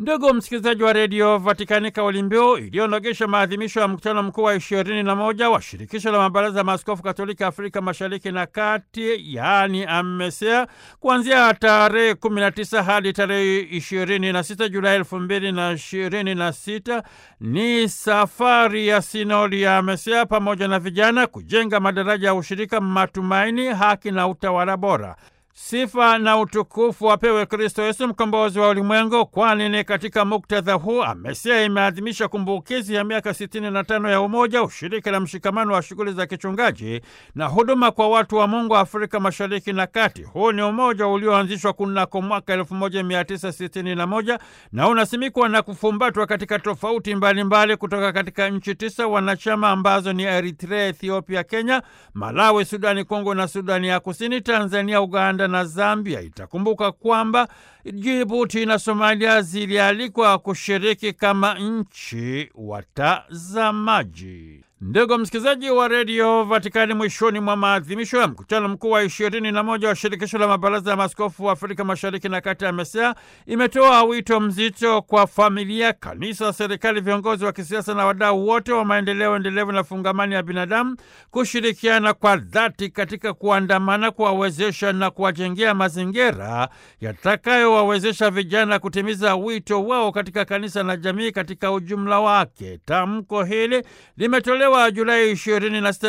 Ndugu msikilizaji wa redio Vatikani, kauli mbiu iliyonogesha maadhimisho ya mkutano mkuu wa ishirini na moja wa shirikisho la mabaraza ya maaskofu katoliki Afrika mashariki na kati, yaani AMESEA, kuanzia tarehe 19 hadi tarehe 26 Julai elfu mbili na ishirini na sita ni safari ya sinodi ya AMESEA pamoja na vijana kujenga madaraja ya ushirika, matumaini, haki na utawala bora. Sifa na utukufu wapewe Kristo Yesu, mkombozi wa ulimwengu, kwani ni katika muktadha huu AMESEA imeadhimisha kumbukizi ya miaka 65 ya umoja, ushirika na mshikamano wa shughuli za kichungaji na huduma kwa watu wa Mungu Afrika mashariki na kati. Huu ni umoja ulioanzishwa kunako mwaka 1961 na unasimikwa na kufumbatwa katika tofauti mbalimbali mbali kutoka katika nchi tisa wanachama ambazo ni Eritrea, Ethiopia, Kenya, Malawi, Sudani Kongo na Sudani ya Kusini, Tanzania, Uganda na Zambia. Itakumbuka kwamba Jibuti na Somalia zilialikwa kushiriki kama nchi watazamaji. Ndugu msikilizaji wa redio Vatikani, mwishoni mwa maadhimisho ya mkutano mkuu wa ishirini na moja wa shirikisho la mabaraza ya maaskofu wa Afrika mashariki na kati ya AMESEA imetoa wito mzito kwa familia, kanisa, serikali, viongozi wa kisiasa na wadau wote wa maendeleo endelevu na fungamani ya binadamu kushirikiana kwa dhati katika kuandamana, kuwawezesha na kuwajengea mazingira yatakayowawezesha vijana kutimiza wito wao katika kanisa na jamii katika ujumla wake. Tamko hili limetolewa Julai 26,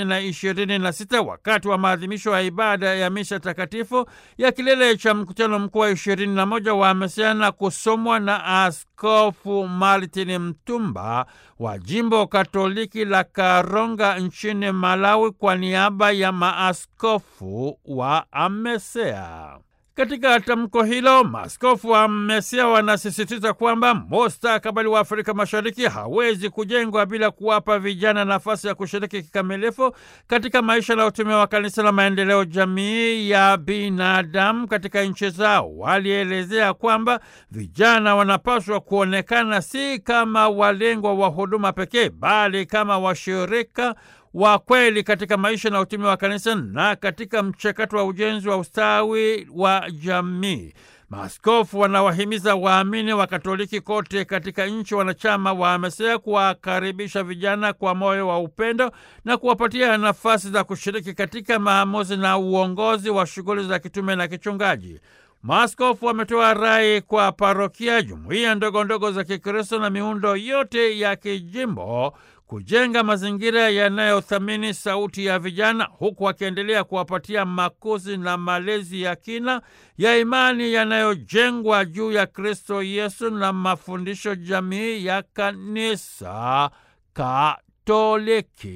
2026 wakati wa maadhimisho ya ibada ya misha takatifu ya kilele cha mkutano mkuu wa 21 wa AMESEA na kusomwa na Askofu Martin Mtumba wa jimbo Katoliki la Karonga nchini Malawi kwa niaba ya maaskofu wa AMESEA. Katika tamko hilo maaskofu wa AMESEA wanasisitiza kwamba mustakabali wa Afrika Mashariki hawezi kujengwa bila kuwapa vijana nafasi ya kushiriki kikamilifu katika maisha na utume wa kanisa la maendeleo jamii ya binadamu katika nchi zao. Walielezea kwamba vijana wanapaswa kuonekana si kama walengwa wa huduma pekee, bali kama washirika wa kweli katika maisha na utume wa kanisa na katika mchakato wa ujenzi wa ustawi wa jamii. Maaskofu wanawahimiza waamini wa Katoliki kote katika nchi wanachama wa AMESEA kuwakaribisha vijana kwa moyo wa upendo na kuwapatia nafasi za kushiriki katika maamuzi na uongozi wa shughuli za kitume na kichungaji. Maaskofu wametoa rai kwa parokia, jumuiya ndogo ndogo za Kikristo na miundo yote ya kijimbo kujenga mazingira yanayothamini sauti ya vijana huku wakiendelea kuwapatia makuzi na malezi ya kina ya imani yanayojengwa juu ya Kristo Yesu na mafundisho jamii ya Kanisa Katoliki.